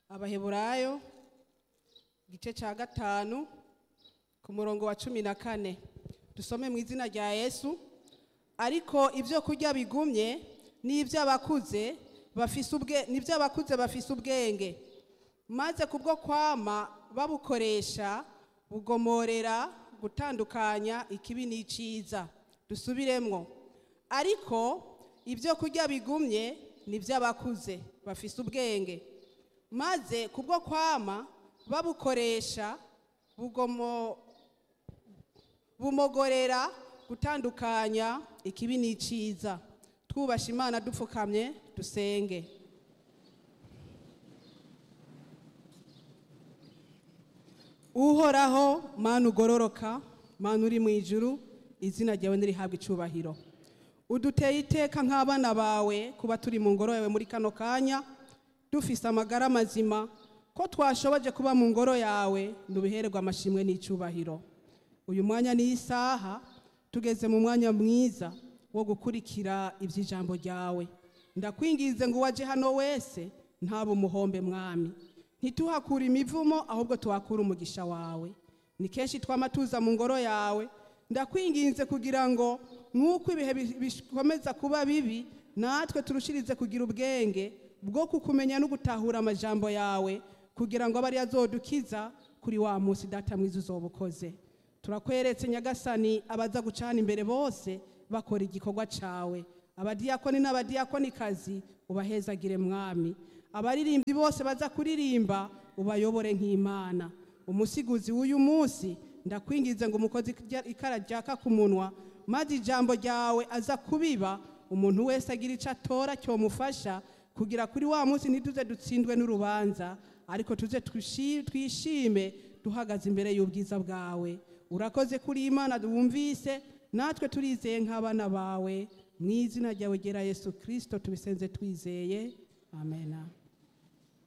abaheburayo igice cya gatanu ku murongo wa cumi na kane dusome mu izina rya yesu ariko ibyo kurya bigumye ni iby'abakuze bafise ubwe ni iby'abakuze bafise ubwenge maze kubwo kwama babukoresha bugomorera gutandukanya ikibi n'iciza dusubiremwo ariko ibyo kurya bigumye ni iby'abakuze bafise ubwenge maze kubwo kwama babukoresha bugomo bumogorera gutandukanya ikibi n'iciza twubasha imana dupfukamye dusenge uhoraho mana ugororoka mana uri mu ijuru izina ryawe ntirihabwe icubahiro uduteye iteka nk'abana bawe kuba turi mu ngoro yawe muri kano kanya dufise amagara mazima ko twashoboje kuba mu ngoro yawe ntubihererwe amashimwe n'icubahiro uyu mwanya ni isaha tugeze mu mwanya mwiza wo gukurikira iby'ijambo ryawe ndakwingize ngo uwaje hano wese ntabe umuhombe mwami ntituhakure imivumo ahubwo tuhakure umugisha wawe ni kenshi twama tuza mu ngoro yawe ndakwinginze kugira ngo nk'uko ibihe bikomeza kuba bibi natwe turushirize kugira ubwenge bwo kukumenya no gutahura amajambo yawe kugira ngo abe ariyo azodukiza kuri wa munsi data mwiza uzoba ukoze turakweretse nyagasani abaza gucana imbere bose bakora igikorwa cawe abadiyakoni n'abadiyakonikazi ubahezagire mwami abaririmbyi bose baza kuririmba ubayobore nk'imana umusiguzi w'uyu munsi ndakwingize ngo umukozi ikara ryaka ku munwa maze ijambo ryawe aza kubiba umuntu wese agira icyo atora cyomufasha kugira kuri wa munsi ntituze dutsindwe n'urubanza ariko tuze twishime duhagaze imbere y'ubwiza bwawe urakoze kuri imana wumvise natwe turizeye nk'abana bawe mu izina ryawe gera yesu kirisito tubisenze twizeye amena